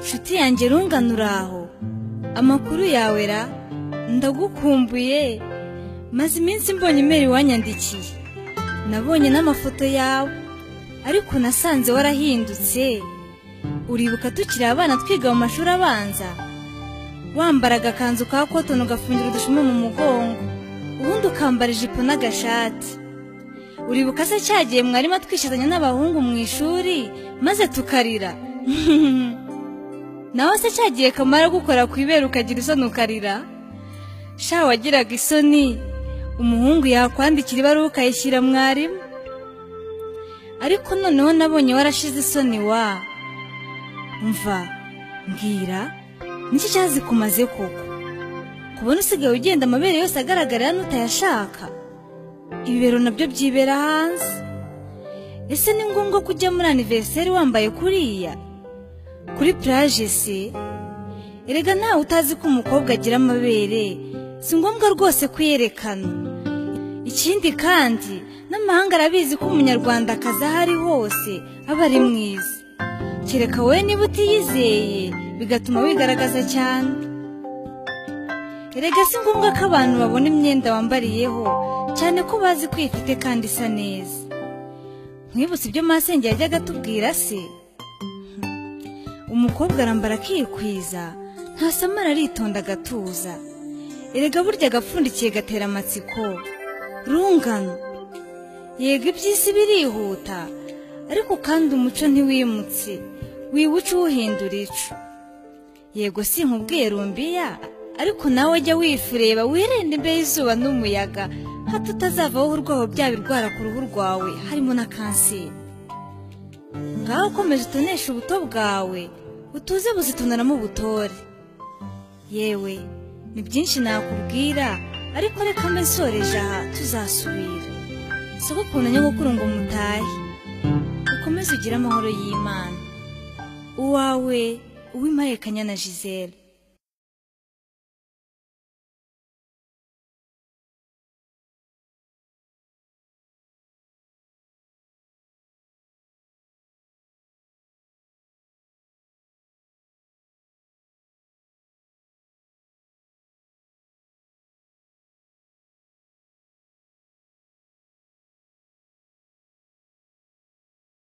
nshuti yanjye rungano uraho amakuru yawe ra ndagukumbuye maze iminsi mbonye imeri wanyandikiye nabonye n'amafoto yawe ariko nasanze warahindutse uribuka tukiri abana twiga mu mashuri abanza wambara agakanzu ka kotono ugafungira udushuma mu mugongo ubundi ukambara ijipo n'agashati uribuka se cyagiye mwarimu atwishyizanya n'abahungu mu ishuri maze tukarira nawe se cyagiye kamara gukora ku ibere ukagira isoni ukarira sha wagiraga isoni umuhungu yakwandikira ibaruwa ukayishyira mwarimu ariko noneho nabonye warashize isoni wa mva mbwira niki cyazikumaze koko kubona usigaye ugenda amabere yose agaragarira n'utayashaka ibibero nabyo byibera hanze ese ni ngombwa ko ujya muri aniveriseri wambaye kuriya kuri puraje se erega ntawe utazi ko umukobwa agira amabere si ngombwa rwose kuyerekana ikindi kandi n'amahanga arabizi ko umunyarwandakazi aho ari hose aba ari mwiza kereka wowe niba utiyizeye bigatuma wigaragaza cyane erega si ngombwa ko abantu babona imyenda wambariyeho cyane ko bazi ko uyifite kandi isa neza mwibutse ibyo masenge yajyaga atubwira se umukobwa arambara akikwiza ntasamara aritonda agatuza erega burya agapfundikiye gatera amatsiko rungano yego iby'isi birihuta ariko kandi umuco ntiwimutse wiwuca uwuhindura icu yego si nkubwiye rumbiya ariko nawe jya wifureba wirinde imbere y'izuba n'umuyaga hato utazavaho urwaho byaba irwara ku ruhu rwawe harimo na kanseri ngaho ukomeje utonesha ubuto bwawe utuze buzitonanamo ubutore yewe ni byinshi nakubwira ariko reka mbe nsoreje aha tuzasubira soko ukuntu nyogokuru ngo mutahe ukomeze ugire amahoro y'imana uwawe uwimarikanya na giselle